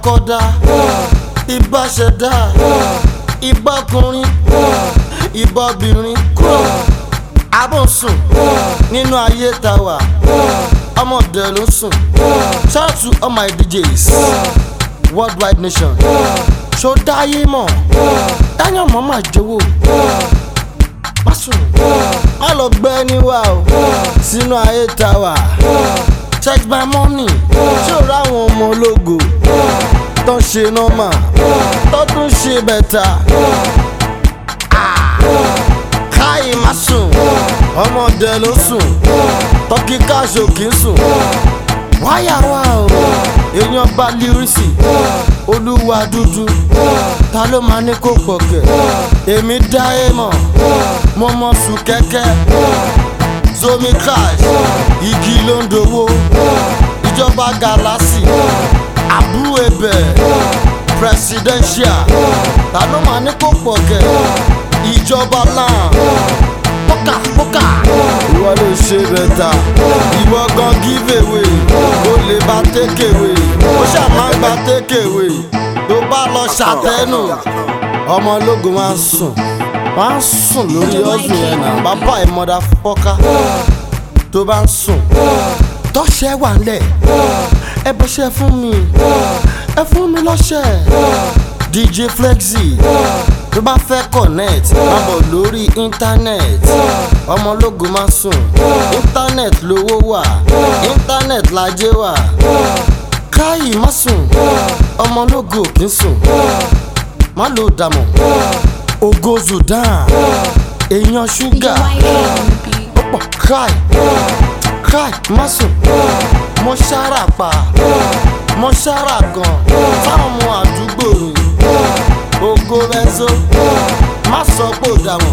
kọ́dá ìbá ṣẹ̀dá ìbá ọkùnrin ìbá obìnrin abọ́sùn nínú ayé ta wà ọmọdé ló sùn shout out to all my DJs worldwide nation ṣó dáyé mọ̀ dáyọ̀ mọ́ máa jọ̀wọ́ má sùn má lọ gbẹ́ ní wa o sínú ayé ta wà check my money ṣé o ráwọn ọmọ ológo tó ń ṣe nọ́mà tó tún ṣe bẹ̀tà káyì má sùn ọmọdé ló sùn tọ́kì káṣó kì í sùn wáyà wá o èèyàn bá lírísì olúwa dúdú ta ló máa ní kó pọ̀kẹ́ èmi dá ẹ mọ̀ mo mọ̀ sùn kẹ́kẹ́ zomi crash igi ló ń dowó ìjọba galasi àbúrò ẹbẹ̀ presidential ta ló máa ní kó pọ̀kẹ́ ìjọba náà pókà pókà. ìwọ ló ṣe bẹ́tà ìwọ gan give away o lè bá take away ó ṣàmá gba take away tó bá lọ ṣàtẹ́nù ọmọ ológun máa ń sùn máa ń sùn lórí ọ̀sùn yẹn náà bàbá ẹ̀ mọ́dà fọ́ká tó bá ń sùn tọ́ṣẹ́ wà ńlẹ̀ ẹ bọ́ṣẹ́ fún mi ẹ fún mi lọ́ṣẹ́ DJ Flexy tó bá fẹ́ connect máa bọ̀ lórí internet ọmọlógun máa sùn internet lówó wà internet lajẹ́ wà káyì má sùn ọmọlógun ò kí ń sùn má lò dàmọ̀ ògo Sudan èèyàn ṣúgà ó pọ̀ káì káì má sùn mo ṣára pa mo ṣára gan fáwọn ọmọ àdúgbò mi ògo benzo má sọ pé ò dàmọ̀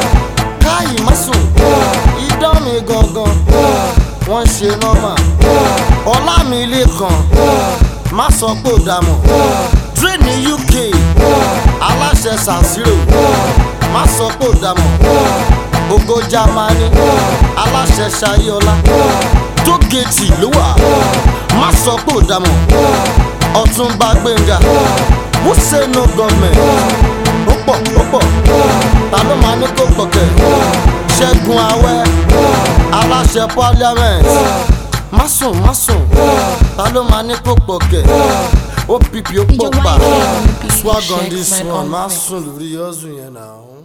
káyì má sùn idán mi gangan wọ́n ṣe nọ́mà ọlá mi lè kàn má sọ pé ò dàmọ̀ dre ní UK aláṣẹ sànsírò má sọ pé ò dàmọ̀ ògo Jámánì aláṣẹ ṣayọlá tó géètì ló wà má sọ pé ò dàmọ̀ ọ̀túnba gbẹ̀ngà who say no government ó pọ̀ ó pọ̀ ta ló máa ní kó pọ̀kẹ́ ṣẹ́gun awẹ́ aláṣẹ parliament má sùn má sùn ta ló máa ní kó pọ̀kẹ́ ó pìpì ó pọ̀ pa swag on this one má sùn lórí ọ̀sùn yẹn náà.